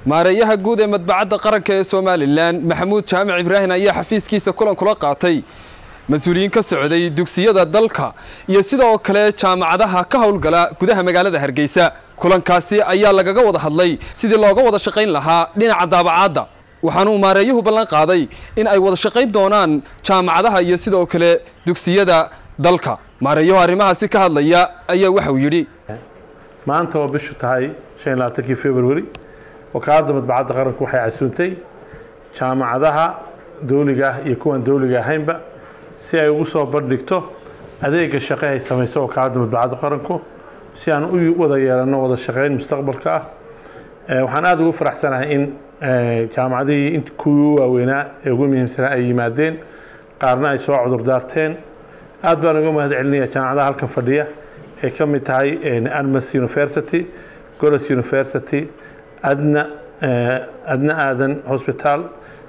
maareeyaha guud ee madbacadda qaranka ee somalilan maxamuud jaamac ibraahim ayaa xafiiskiisa kulan kula qaatay mas-uuliyiin ka socday dugsiyada dalka iyo sidoo kale jaamacadaha ka howlgala gudaha magaalada hargeysa kulankaasi ayaa lagaga wada hadlay sidii looga wada shaqayn lahaa dhinaca daabacaadda waxaanuu maareeyuhu ballan qaaday in ay wada shaqayn doonaan jaamacadaha iyo sidoo kale dugsiyada dalka maareeyuhu arrimahaasi ka hadlaya ayaa waxauu yidhi maanta oo bishu tahay shan iyo labaatankii februari wakaaladda madbacadda qaranku waxay casuuntay jaamacadaha dawliga ah iyo kuwan dawliga ahaynba si ay ugu soo bandhigto adeega shaqe ay samayso wakaaladda madbacadda qaranku si aan u wada yeelanno wada shaqayn mustaqbalka ah waxaan aada ugu faraxsanahay in jaamacadihii int kuwii u waaweynaa ee ugu muhiimsanaa ay yimaadeen qaarna ay soo cudurdaarteen aad baan uga mahad celinaya jaamacadaha halkan fadhiya ay ka mid tahay admas university golos university adna adna aadan hospital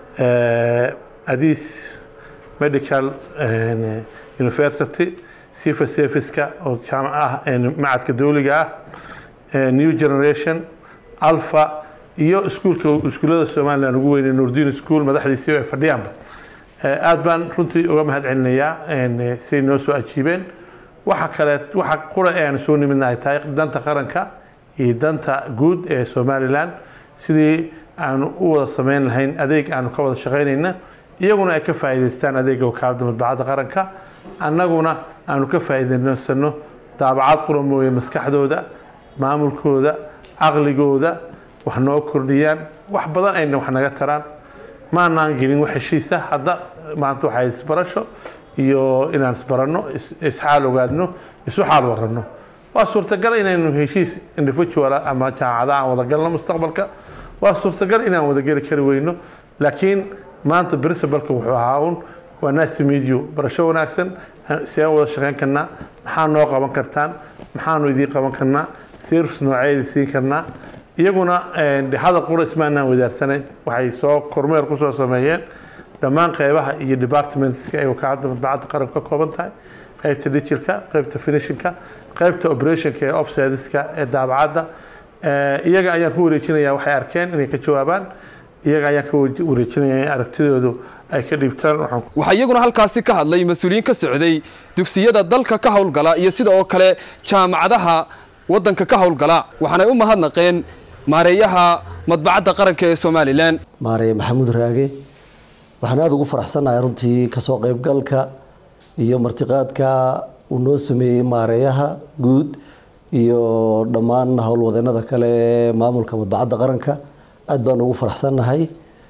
adis medical university civil serviceka oo jaamac ah macadka dawliga ah new generation alpha iyo iskuulka iskuullada somalilan ugu weynay nurdin school madaxdiisii ay fadhiyaanba aad baan runtii uga mahad celinayaa siday noo soo ajiibeen waxa kale waxa qura ee aan soo nimidna ay tahay danta qaranka iyo danta guud ee somalilan sidii aanu u wada samayn lahayn adeeg aanu ka wada shaqaynayna iyaguna ay ka faa'iidaystaan adeega wakaaladda madbacadda qaranka annaguna aanu ka faa'iidaysano daabacad qura mooye maskaxdooda maamulkooda caqligooda wax noo kordhiyaan wax badan ayna wax naga taraan maanaan gelin wax heshiisa hadda maanta waxay isbarasho iyo inaan isbaranno isxaal ogaadno isu xaal waranno waa suurtagal inaynu heshiis individual ama jaamacada aan wada galno mustaqbalka waa suurtagal inaan wada geli kari weyno laakiin maanta principalka wuxuu ahaa un waa nice to meet you barasho wanaagsan si aan wada shaqayn karnaa maxaa noo qaban kartaan maxaanu idiin qaban karnaa service nooceedi siin karnaa iyaguna hadal qura ismaanaan wadaarsanay waxay soo kormeer kusoo sameeyeen dhammaan qeybaha iyo departmentska ay wakaaladda madbacadda qaranku ka kooban tahay qeybta digitalka qeybta finishinka qeybta operationka ee offsideska ee daabacadda iyaga ayaan ku wareejinayaa waxay arkeen inay ka jawaabaan iyaga ayaan ka wareejinayaa in aragtidoodu ay ka dhiibtaan waxaa iyaguna halkaasi ka hadlay mas-uuliyiin ka socday dugsiyada dalka ka howlgala iyo sida oo kale jaamacadaha waddanka ka howlgala waxaanay u mahadnaqeen maareeyaha madbacadda qaranka ee somalilan maareeye maxamuud raage waxaan aada ugu faraxsannahay runtii kasoo qeybgalka iyo martiqaadka uu noo sameeyey maareeyaha guud iyo dhammaan howlwadeenada kale ee maamulka madbacadda qaranka aada baan ugu faraxsannahay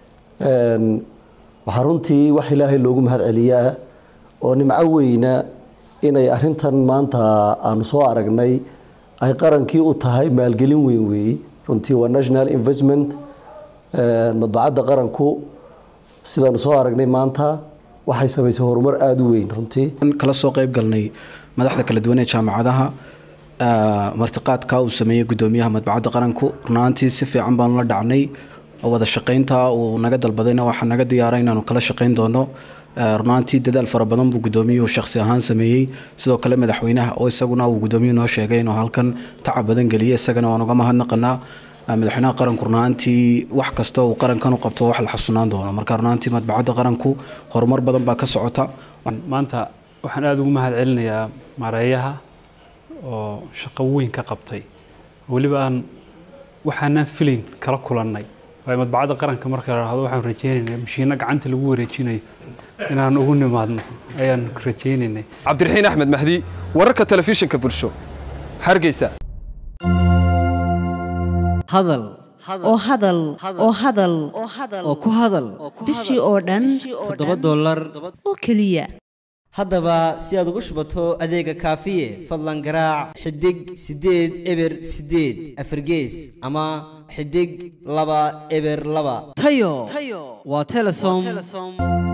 waxaa runtii wax ilaahay loogu mahad celiyaa oo nimco weyna inay arintan maanta aanu soo aragnay ay qarankii u tahay maalgelin weyn weeye runtii waa national investment madbacadda qaranku sidaanu soo aragnay maanta waxay samaysay horumar aada u weyn runtii kala soo qeyb galnay madaxda kala duwan ee jaamacadaha martiqaadka uu sameeyey gudoomiyaha madbacadda qaranku runaantii si fiican baanu la dhacnay wada shaqaynta uu naga dalbadayna waxaa naga diyaara inaanu kala shaqayn doono runaantii dadaal fara badan buu gudoomiyuhu shakhsi ahaan sameeyey sidoo kale madaxweynaha oo isaguna uu gudoomiyuhu noo sheegay inuu halkan tacab badan geliyey isagana waan uga mahadnaqanaa madaxweynaha qaranku runaantii wax kasta uu qarankan u qabto wax la xasunaan doono marka runaantii madbacadda qaranku horumar badan baa ka socota maanta waxaan aada ugu mahad celinayaa maareeyaha oo shaqo weyn ka qabtay weliba aan waxaanaan filayn kala kulannay waayo madbacadda qaranka marka la dhahdo waxaan rajaynaynaa mashiinno gacanta lagu wareejinayo inaan ugu nimaadno ayaan rajaynaynay cabdiraxiin axmed mahdi wararka telefishinka bulsho hargeysa hadal oo hadal oo hadal oo ku hadal bishii oo dhan toddoba dollar oo keliya haddaba si aad ugu shubato adeega kaafiye fadlan garaac xidig siddeed eber siddeed afargees ama xidig laba eber laba tayo waa telesom